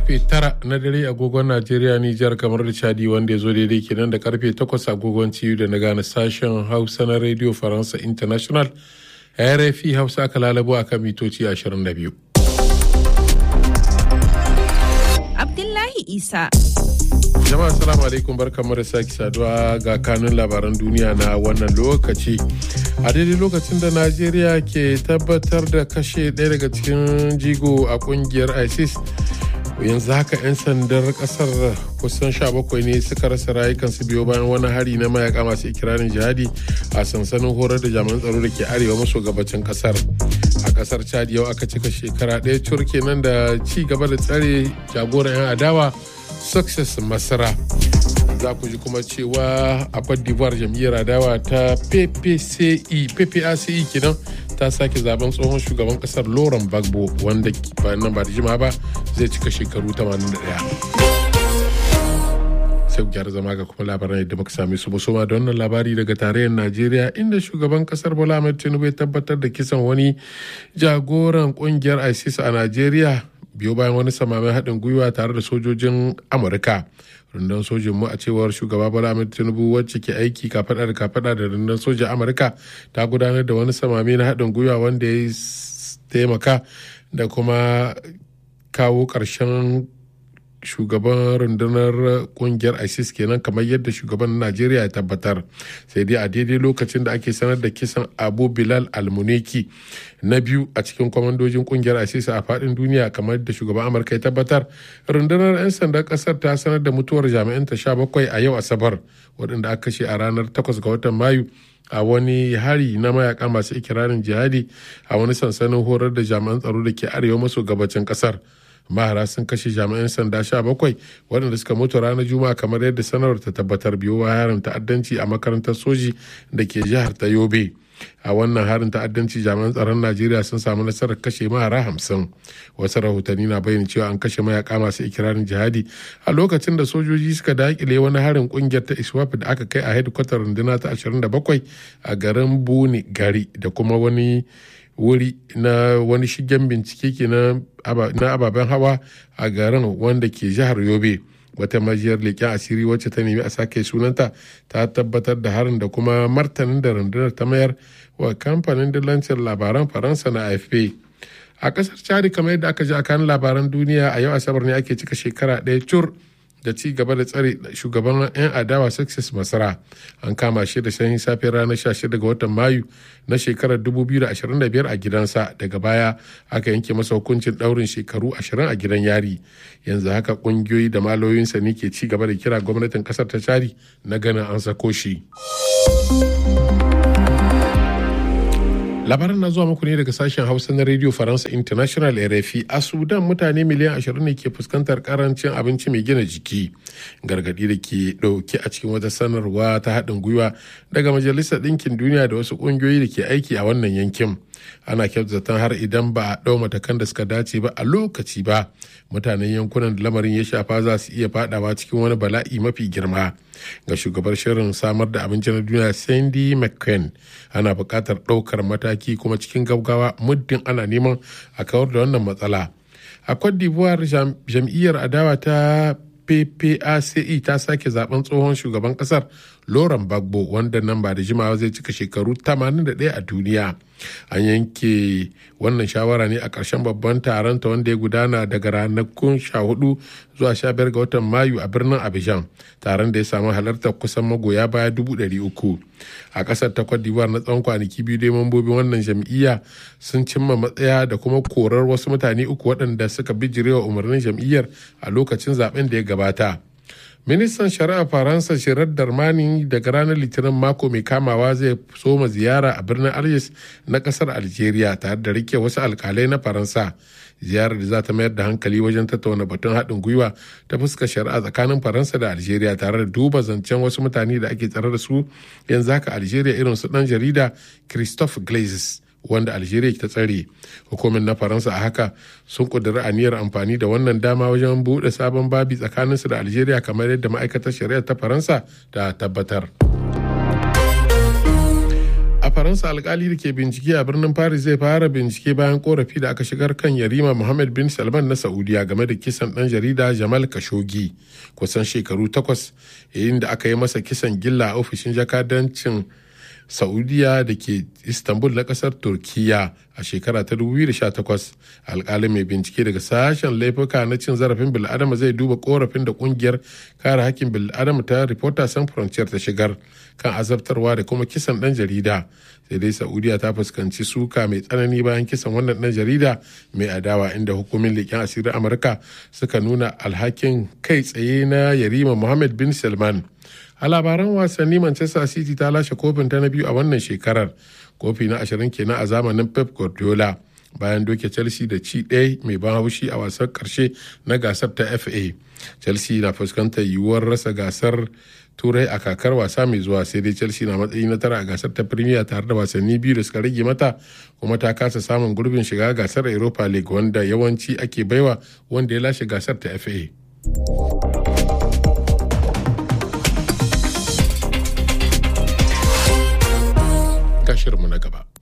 karfe 9 na dare agogon Najeriya Nijar kamar da Chadi wanda ya zo daidai kenan da karfe 8 agogon ciyu da na gane sashen Hausa na Radio Faransa International RFI Hausa aka lalabo akan mitoci 22. Abdullahi Isa. Jama'a salamu alaikum barkamu da sake saduwa ga kanun labaran duniya na wannan lokaci. A daidai lokacin da Najeriya ke tabbatar da kashe ɗaya daga cikin jigo a kungiyar ISIS yanzu haka 'yan sandar kasar kusan 17 ne suka rasa rayukansu biyo bayan wani hari na mayaka masu ikirarin jihadi a sansanin horar da jami'an tsaro da ke arewa maso gabacin kasar a kasar chad yau aka cika shekara ɗaya cur kenan da ci gaba da tsare jagoran 'yan adawa success masara za ku ji kuma cewa a Cote d'Ivoire jam'iyyar adawa ta PPCE PPACE kenan ta sake zaben tsohon shugaban kasar Laurent Gbagbo wanda nan ba da jima ba zai cika shekaru 81. sai gyara zama ga kuma labaran yadda muka same su musoma da wannan labari daga tarayyar najeriya inda shugaban kasar bola ahmed tinubu ya tabbatar da kisan wani jagoran kungiyar isis a najeriya biyo bayan wani samamin haɗin gwiwa tare da sojojin amurka rundunar sojin mu a cewar shugaba bola ahmed tinubu wacce ke aiki kafaɗa da kafaɗa da rundunar sojin amurka ta gudanar da wani samami na haɗin gwiwa wanda ya taimaka da kuma kawo ƙarshen shugaban rundunar kungiyar isis kenan kamar yadda shugaban najeriya ya tabbatar sai dai a daidai lokacin da ake sanar da kisan abu bilal almuneki na biyu a cikin kwamandojin kungiyar isis a fadin duniya kamar yadda shugaban amurka ya tabbatar rundunar 'yan sandan kasar ta sanar da mutuwar jami'an ta bakwai a yau asabar waɗanda aka kashe a ranar 8 ga watan mayu a wani hari na mayaka masu ikirarin jihadi a wani sansanin horar da jami'an tsaro da ke arewa maso gabacin kasar mahara sun kashe jami'an sanda sha bakwai waɗanda suka mutu ranar juma'a kamar yadda sanarwar ta tabbatar biyo harin ta'addanci a makarantar soji da ke jihar ta yobe a wannan harin ta'addanci jami'an tsaron najeriya sun samu nasarar kashe mahara hamsin wasu rahotanni na bayyana cewa an kashe mayaka masu ikirarin jihadi a lokacin da sojoji suka dakile wani harin kungiyar ta iswap da aka kai a hedikwatar runduna ta 27 a garin buni gari da kuma wani wuri na wani shigen bincike ke na ababen hawa a garin wanda ke jihar yobe wata majiyar leƙen asiri wacce ta nemi a sake sunanta ta tabbatar da harin da kuma martanin da rundunar ta mayar wa kamfanin dillancin labaran faransa na afp a kasar chadi kamar yadda aka ji a kan labaran duniya a yau asabar ne ake cika shekara ɗaya cur da ci gaba da tsare shugaban 'yan adawa success masara an kama shi da sanyin safe ranar 16 ga watan mayu na shekarar 2025 a gidansa daga baya aka yanke masa hukuncin daurin shekaru 20 a gidan yari yanzu haka kungiyoyi da maloyinsa ne ke ci gaba da kira gwamnatin kasar ta cari na ganin an sako shi. labaran na zuwa muku ne daga sashen hausa na radio faransa international rfi a sudan mutane miliyan 20 ne ke fuskantar karancin abinci mai gina jiki gargadi da ke dauke a cikin wata sanarwa ta haɗin gwiwa daga majalisar ɗinkin duniya da wasu ƙungiyoyi da ke aiki a wannan yankin ana zaton har idan ba a ɗau matakan da suka dace ba a lokaci ba mutanen yankunan da lamarin ya shafa za su iya fadawa cikin wani bala'i mafi girma ga shugabar shirin samar da abinci na duniya sandy mccain ana buƙatar ɗaukar mataki kuma cikin gaggawa muddin ana neman a kawar da wannan matsala a cote d'ivoire jam'iyyar adawa ta PPACE ta sake zaben tsohon shugaban kasar Laurent Gbagbo wanda nan ba da jimawa zai cika shekaru 81 a duniya. An yanke wannan shawara ne a ƙarshen babban taron ta wanda ya gudana daga ranakun 14 zuwa 15 ga watan Mayu a birnin Abidjan. Taron da ya samu halartar kusan magoya baya 300. A ƙasar ta Cote d'Ivoire na tsawon kwanaki biyu dai mambobin wannan jam'iyya sun cimma matsaya da kuma korar wasu mutane uku waɗanda suka bijirewa umarnin jam'iyyar a lokacin zaben da ya gabata. ministan shari'a faransa shirar darmani daga ranar litinin mako mai kamawa zai soma ziyara a birnin algiers na kasar algeria tare da rike wasu alkalai na faransa ziyarar da za ta mayar da hankali wajen tattauna batun haɗin gwiwa ta fuskar shari'a tsakanin faransa da algeria tare da duba zancen wasu mutane da ake tsare da su yanzu haka algeria irin su ɗan jarida christophe glazes wanda algeria ta tsare hukumin na faransa a haka sun kudura aniyar amfani da wannan dama wajen buɗe sabon babi tsakaninsu da algeria kamar yadda ma'aikatar shari'a ta faransa ta tabbatar a faransa alkali da ke bincike a birnin paris zai fara bincike bayan korafi da aka shigar kan yarima muhammad bin salman na saudiya game da kisan dan jarida jamal khashoggi kusan shekaru takwas yayin da aka yi masa kisan gilla a ofishin jakadancin saudiya da ke istanbul na kasar turkiya a shekara ta 2018 alkalin mai bincike daga sashen laifuka na cin zarafin bil'adama zai duba korafin da kungiyar kare hakkin bil'adama ta reporter sans frontier ta shigar kan azabtarwa da kuma kisan dan jarida sai dai saudiya ta fuskanci suka mai tsanani bayan kisan wannan dan jarida mai adawa inda hukumin leƙen asirin amurka suka nuna alhakin kai tsaye na yarima muhammad bin salman a labaran wasanni manchester city ta lashe kofin ta na biyu a wannan shekarar kofi na ashirin kenan a zamanin pep guardiola bayan doke chelsea da ci ɗaya mai ban haushi a wasan karshe na gasar ta fa chelsea na fuskantar yiwuwar rasa gasar turai a kakar wasa mai zuwa sai dai chelsea na matsayi na tara a gasar ta premier tare da wasanni biyu da suka rage mata kuma ta kasa samun gurbin shiga gasar europa league wanda yawanci ake baiwa wanda ya lashe gasar ta fa shirinmu na gaba.